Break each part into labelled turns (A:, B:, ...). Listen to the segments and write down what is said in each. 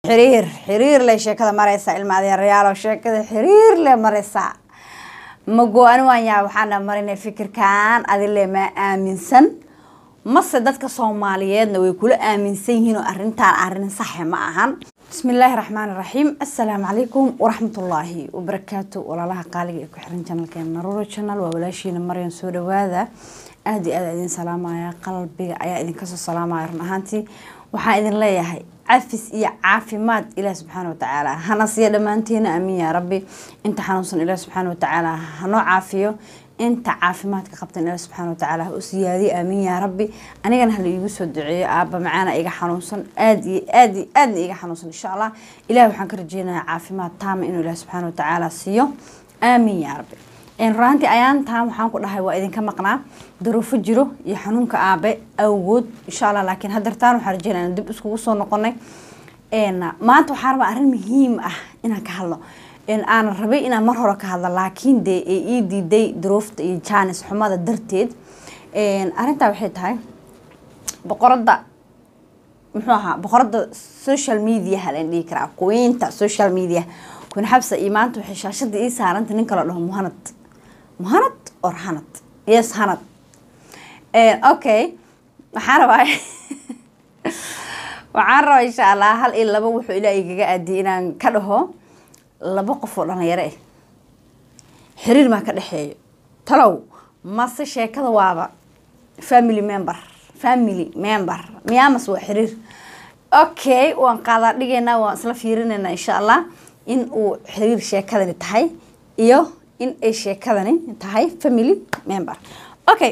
A: xiriir xiriir le sheekada mareysaa ilma adeerayaalo sheekada xiriir le mareysaa ma go-ani waan yahay waxaana marinay fikirkan adile ma aaminsan mase dadka soomaaliyeedna way kula aaminsan yihiin oo arrintan arrin saxe ma ahan bismi illaahi raxmaan iraxiim assalaamu calaykum waraxmatullaahi wabarakaatu walaalaha qaaliga ee ku xiran janalkeena naruro channel waa walaashiina maryan soo dhawaada aada iyo aada idin salaamaya qalbiga ayaa idinkasoo salaamaya run ahaantii waxaan idin leeyahay cafis iyo caafimaad ilaah subxaana watacaala hana siiya dhammaanteena aamin yaa rabbi inta xanuunsan ilaah subxaana watacaala hanoo caafiyo inta caafimaadka qabtan ilaah subxaana watacaala ha u siyaadiyo aamin yaa rabbi anigana hala iigu soo duceeyo aaba macaana iga xanuunsan aada iyo aad iyo aadna iga xanuunsan insha allah ilaah waxaan ka rajeynayaa caafimaad taama inuu ilaah subxaana watacaala siiyo aamin yaa rabbi ruraantii ayaantan waxaan ku dhahay waa idinka maqnaa daruufo jiro iyo xanuunka aabe awood insha allah laakiin hadeertaan waxaan rajeynaa dib iskugu soo noqonay maanta waxaan rabaa arrin muhiim ah inaan ka hadlo aanan rabay inaan mar hore ka hadlo laakiin dee ee ii diiday daruufta iyo jaanis xumada darteed arrintaa waxay tahay boqoradda muxuu ahaa boqoradda social mediaha laan dhihi karaa quweynta social media kun xabsa iyo maanta waxay shaashada ii saaranta ninka la dhaho muhanad muhanad or hanad yes hanad okay waxaan rabaa waxaan rabaa insha allah hal iyo laba wuxuu ilaa igaga aadiyay inaan ka dhaho laba qof oo dhalinyaro ah xiriir maa ka dhexeeyo talow mase sheekada waaba family member family member miyaamas waa xiriir okay waan qaadaa dhigaynaa waan isla fiirinaynaa insha allah in uu xiriir sheekadani tahay iyo in ay sheekadani tahay family member okay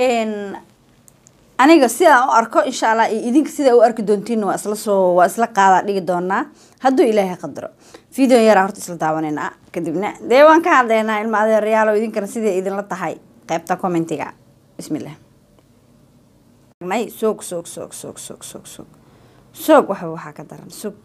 A: aniga sidaan u arko insha allah iyo idinka sidaa u arki doontiin waa isla soo waa isla qaadaa dhigi doonaa hadduu ilaahay qadaro video yaraa horta isla daawanaynaa kadibna dee waan ka hadlaynaa ilma adeerayaalo idinkana siday idinla tahay qaybta commentiga bismillah soog soog soog soog soog soog soog soog waxba waxaa ka daran soog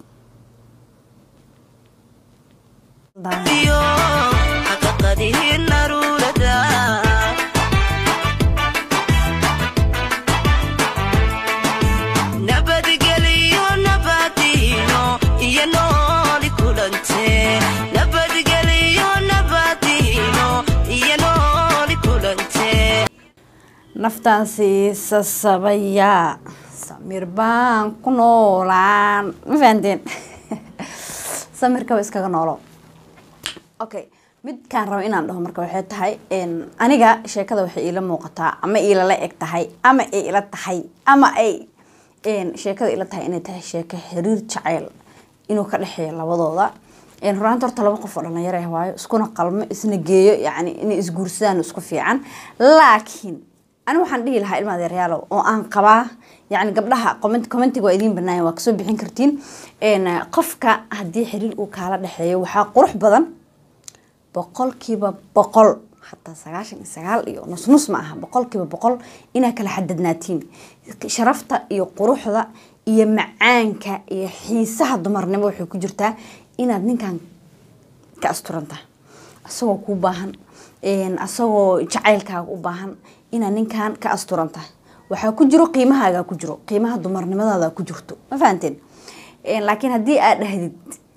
A: naftaan siisa sabaya samir baan ku noolaan ma fahanteen samirkaba iskaga noolo okay midkaan raba inaan dhaho marka waxay tahay aniga sheekada waxay iila muuqataa ama iilala eg tahay ama ay ila tahay ama ay sheekada ila tahay inay tahay sheeko xiriir jaceyl inuu ka dhexeeyo labadooda ruraanta horta laba qof oo dhalinyaro ah waayo iskuna qalmo isna geeyo yani inay isguursadaan isku fiican laakiin ani waxaan dhihi lahaa ilma adeeryaalow oo aan qabaa yani gabdhaha commentiga waa idiin banaaya waa kasoo bixin kartiin qofka haddii xiriir uu kaala dhexeeyo waxaa qurux badan boqolkiiba boqol hataa sagaashan iyo sagaal iyo nus nus ma aha boqolkiiba boqol inaa kala xadadnaatiin sharafta iyo quruxda iyo macaanka iyo xiisaha dumarnimo waxay ku jirtaa inaad ninkan ka asturantaha asagoo kuu baahan asagoo jacaylkaaga u baahan inaad ninkan ka asturan tahay waxaa ku jiro qiimahaaga ku jiro qiimaha dumarnimadaada ku jirto ma fahanteen laakiin haddii aad dhahdid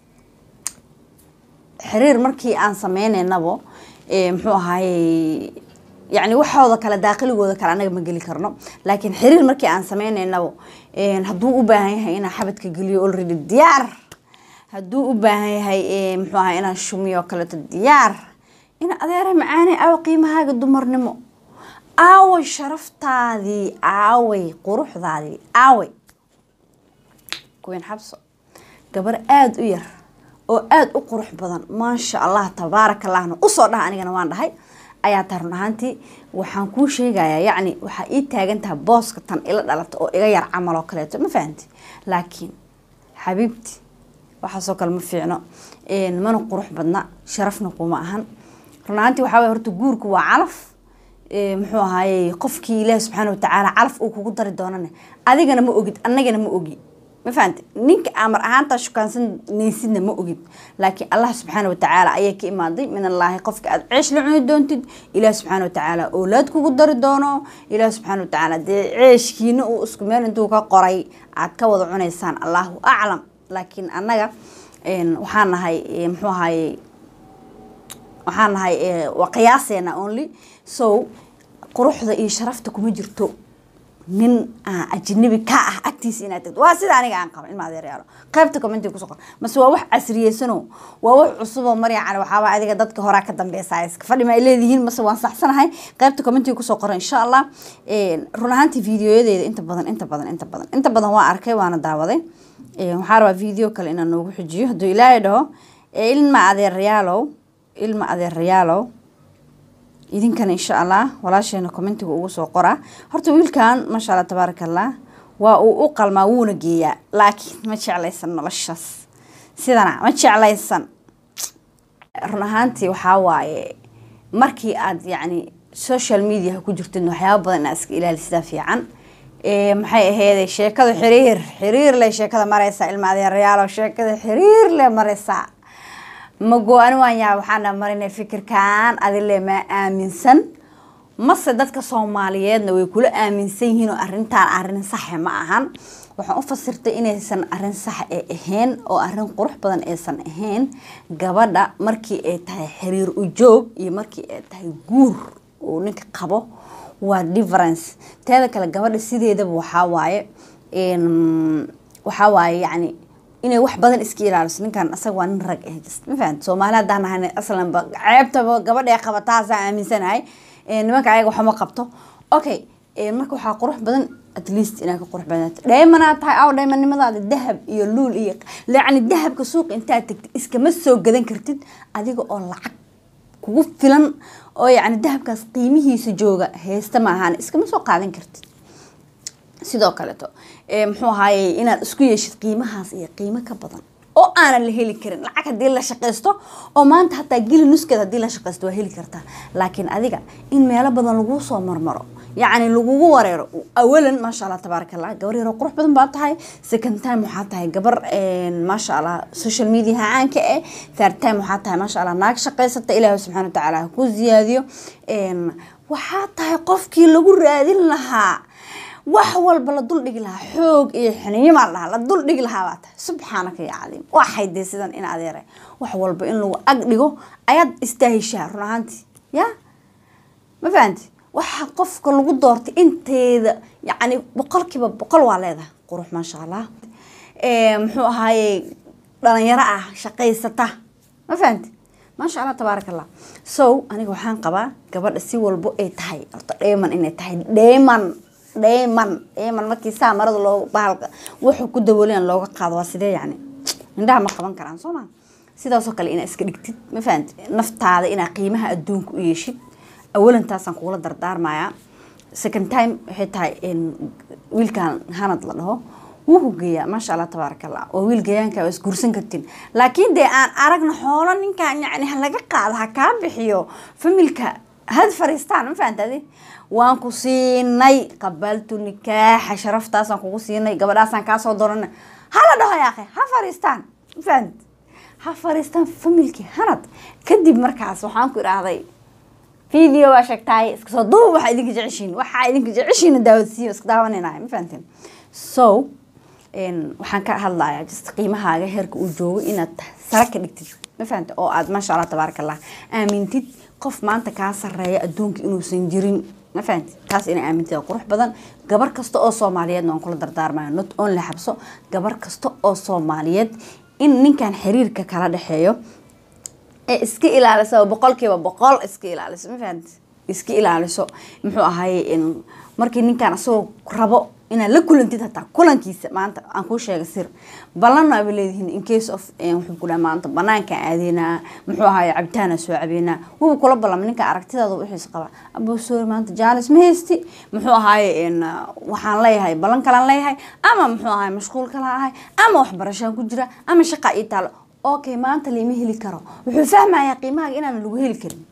A: xiriir markii aan sameyneynabo muxuu ahaaye yani waxooda kale daaqiligooda kale anaga ma geli karno laakiin xiriir markii aan sameyneynabo hadduu u baahan yahay inaan xabadka geliyo already diyaar hadduu u baahan yahay muxuu ahaa inaan shumiyo kaleeto diyaar ina adeera macaane aw qiimahaaga dumarnimo aaway sharaftaadii aaway quruxdaadii aaway kuween xabso gabar aada u yar oo aada u qurux badan maasha allah tabaaraka allahna usoo dhaha anigana waan dhahay ayaa taa run ahaantii waxaan kuu sheegayaa yacni waxaa ii taagan tahay booska tan ila dhalata oo iga yar camal oo kaleeto ma fahanti laakiin xabiibti waxaasoo kale ma fiicno mana qurux badna sharafna kuma ahan run ahaantii waxaa way horta guurku waa calaf muxuu ahaaye qofkii ilaahi subxaana watacaala calaf uu kugu dari doonane adigana ma ogid annagana ma ogi ma fahante ninka amar ahaantaa shukaansanaysidna ma ogid laakiin allah subxaana watacaala ayaa ka imaaday min allaahi qofka aada ceesh la cuni doontid ilaah subxaana watacaala oolaad kugu dari doono ilaah subxaana watacaala dee ceeshkiina uu isku meel intuu ka qoray aad ka wada cunaysaan allahu aclam laakiin annaga waxaan nahay muxuu ahaye waxaan nahay waa qiyaaseena only so quruxda iyo sharafta kuma jirto nin ajnabi ka ah agtiisa inaad tagto waa sida aniga aan qaba ilma adeeryaalo qaybta commentiga kusoo qor mase waa wax casriyeysano waa wax cusuboo marya cali waxaaba adiga dadka horaa ka dambeysa iska fadhi ma ay leedihiin mase waan saxsanahay qaybta commentiga kusoo qora insha allah run ahaantii videoyadeeda inta badan inta badan inta badan inta badan waa arkay waana daawaday waxaa rabaa video kale inaan noogu xujiyo hadduu ilaahay dhaho ilma adeeryaalow ilma adeerayaalow idinkana insha allah walaasheena commentiga ugu soo qoraa horta wiilkan maasha allah tabaaraka allah waa uu u qalmaa wuuna geeyaa laakiin ma jeclaysan noloshaas sidana ma jeclaysan run ahaantii waxaa waaye markii aad yacni social mediaha ku jirtid waxyaaba badan inaad iska ilaalisidaa fiican maxay aheeday sheekadu xiriir xiriir leh sheekada mareysaa ilma adeerayaalo sheekada xiriir leh mareysaa ma go-ani waan yahay waxaana marinay fikirkan adile ma aaminsan mase dadka soomaaliyeedna way kula aaminsan yihiin oo arrintan arrin saxe ma ahan waxaan u fasirtay inaysan arrin sax ee ahayn oo arrin qurux badan aysan ahayn gabadha markii ay tahay xiriir ujoog iyo markii ay tahay guur uu ninka qabo waa difference teeda kale gabadha sideedaba waxaa waaye waxaa waaye yacni inay wax badan iska ilaaliso ninkan asaga waa nin rag ah just ma fahamta soomaali haddaan nahay aslanba ceebtaba gabadha ee qabataasa aaminsanahay nimanka ayaga waxma qabto okay marka waxaa qurux badan at least inaad ka qurux badnaato dheemanaad tahay aw dheemannimadaada dahab iyo luul iyo yacni dahabka suuqa intaad tagtid iskama soo gadan kartid adiga oo lacag kugu filan oo yacni dahabkaas qiimihiisa jooga heesta ma ahaan iskama soo qaadan kartid sidoo kaleeto muxuu ahaaye inaad isku yeeshid qiimahaas iyo qiimo ka badan oo aanan la heli karin lacag haddii la shaqaysto oo maanta hataa geli nuskeed haddii la shaqaysto waa heli kartaa laakiin adiga in meelo badan laguu soo marmaro yacni lagugu wareero awalan maasha allah tabaaraka allah gabar yaroo qurux badan baa tahay second time waxaa tahay gabar maasha allah social media caanka eh third time waxaa tahay maasha allah naag shaqaysata ilaahi subxana wa tacaala ha ku ziyaadiyo waxaa tahay qofkii lagu raadin lahaa wax walba la dul dhigi lahaa xoog iyo xiniyimaa la dhahaa la dul dhigi lahaa baa tahay subxaanaka ya cadiim waxay dee sidan in adeeray wax walba in lagu ag dhigo ayaad istaahishaa run ahaantii ya ma fahanti waxa qofka lagu doortay inteeda yacni boqolkiiba boqol waa leedahay qurux maasha allah muxuu ahaaye dhalinyaro ah shaqaysata ma fahanti maasha allah tabaaraka allah so aniga waxaan qabaa gabadha si walbo ay tahay horta dheeman inay tahay dheeman dheeman dheeman markii saa marada loo bahalka wuxuu ku daboolayan looga qaado waa sidee yacni indhaha ma qaban karaan soo maa sidaasoo kale inaad iska dhigtid ma fahanti naftaada inaad qiimaha adduunka u yeeshid awalan taasaan kugula dardaarmayaa second time waxay tahay wiilkan hanad la dhaho wuu hugeeyaa maasha allah tabaaraka allah waa wiil gayaanka waa isguursan kartiin laakiin dee aan aragna xoolo ninkan yacni ha laga qaado ha kaa bixiyo familka had fariistaan ma fahantadi waan ku siinay qabaltu nikaaxa sharaftaasaan kugu siinay gabadhaasaan kaasoo doorana hala dhaho yaaqe ha fariistaan ma fahant ha fariistaan familkii hanad kadib markaas waxaan ku idhaahday video baa sheegtaay iska soo duub waxaa idinka jeceshiin waxaa idinka jeceshiin daawadsiiyo iska daawanaynaay ma fahanteen so waxaan ka hadlayaa just qiimahaaga heerka uu joogo inaad sare ka dhigtid ma fahante oo aad maasha allah tabaaraka allah aamintid qof maanta kaa sareeya adduunka inuusan jirin ma fahanti taas inay aamintid oo qurux badan gabar kasta oo soomaaliyeedna waan kula dardaarmaya not only xabso gabar kasta oo soomaaliyeed in ninkan xiriirka kala dhexeeyo ee iska ilaaliso boqolkiiba boqol iska ilaaliso ma fahanti iska ilaaliso muxuu ahaye markii ninkan asagoo rabo inaad la kulantid hataa kulankiisa maanta aan kuu sheega sir ballanna aba leedihiin in case of wuxuu ku dhaha maanta banaanka aadeynaa muxuu ahaye cabitaana soo cabeynaa wuba kula ballama ninka aragtidaada wixiis qaba abo sorry maanta jaalis ma haysti muxuu ahaye waxaan leeyahay ballan kalaan leeyahay ama muxuu ahaye mashquul kala ahay ama waxbarashaan ku jira ama shaqa ii taalo okay maanta lama heli karo wuxuu fahmayaa qiimahaaga inaanan lagu heli karin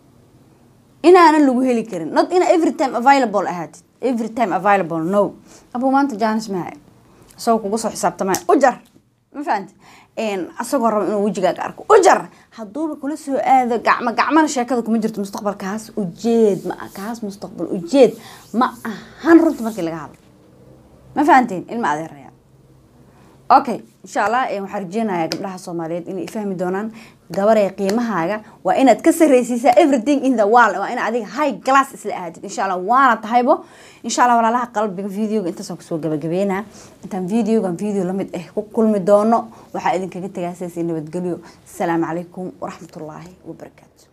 A: inaanan lagu heli karin not ina every time available ahaatid every time available no abuu maanta jaanis mahay isagoo kuga soo xisaabtamaya ujar ma fahanti asagoo raba inuu wejigaaga arko ujar hadduuba kula soo aado gacmo gacmana sheekada kuma jirto mustaqbal kaas ujeed ma kaas mustaqbal ujeed ma ahan runta markii laga hadlo ma fahantiin ilma adeeraya okay insha allah waxaan rajeynayaa gabdhaha soomaaliyeed inay fahmi doonaan gabaree qiimahaaga waa inaad ka sarreysiisaa everything in the world waa ina adiga high glass isla ahaatid insha allah waana tahaybo insha allah walaalaha qalbiga videoga intaasaan kusoo gabagabeynaa intaan videogan video lamid ah ku kulmi doono waxaa idinkaga tagaasaysa nabadgelyo asalaamu calaykum waraxmatullaahi wabarakaatu